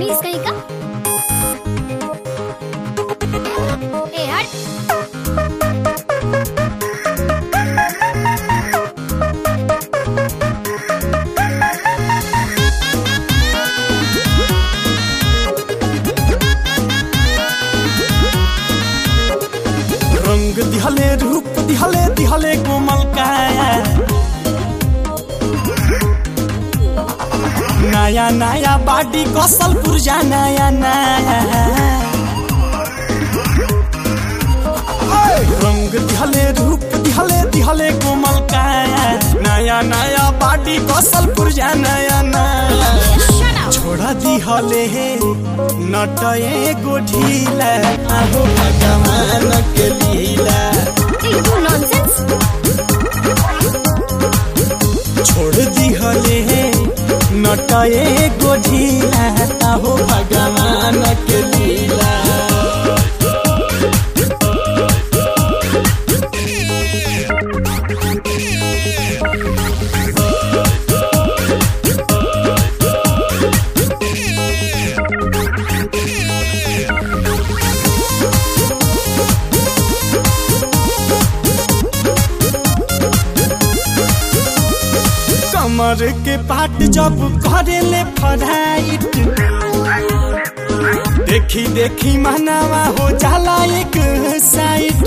बदतमीज कहीं का ए हट रंग दिहले रूप दिहले दिहले कोमल काया नया नया बाडी कसल पुरजा नया नया रंग दिहले रूप दिहले दिहले कोमल काया नया नया बाडी कसल पुरजा नया नया शट अप छोड़ा दिहले हे नटए गोढीला आहो भगवान के लीला यू नॉनसेंस छोड़ दिहले हे नटए गोढीला आहो भगवान के लीला कमर के पाट जब करेले फराइट देखी देखी मनावा हो जाला एक साइड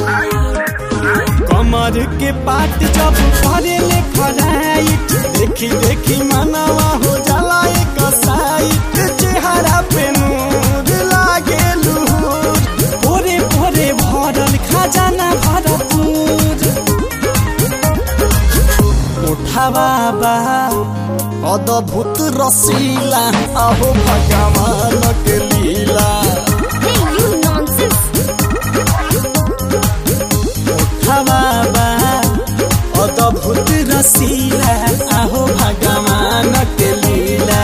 कमर के पाट जब करेले फराइट देखी देखी मनावा हो जाला एक साइड चेहरा पे नूर लागे लूर भोरे भोरे भरल खजाना भरपूर उठावा बा अद्भुत रसीला अहो भगवान के लीला हे यू नॉनसेंस उठावा बा अद्भुत रसीला अहो भगवान के लीला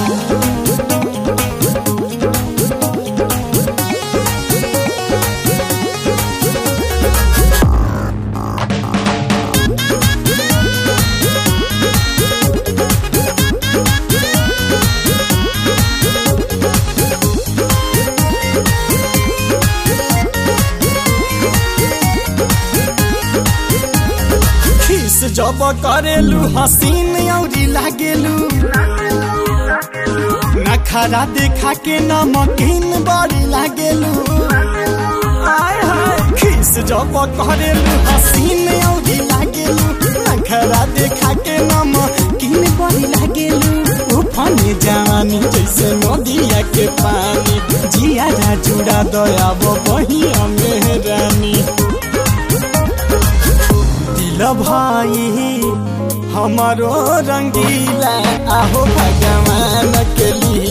खीस जब करेलू हसीन औरी लागेलू नखरा देखा के नमकीन बड़ी लागेलू आय हाय खीस जब करेलू हसीन औरी लागेलू नखरा देखा के नमकीन बड़ी लागेलू उफाने जवानी जैसे नदिया के पानी जिया जुड़ा दया बहिया मेहरानी दिल भाई हमारो रंगीला आहो भगवान के लिए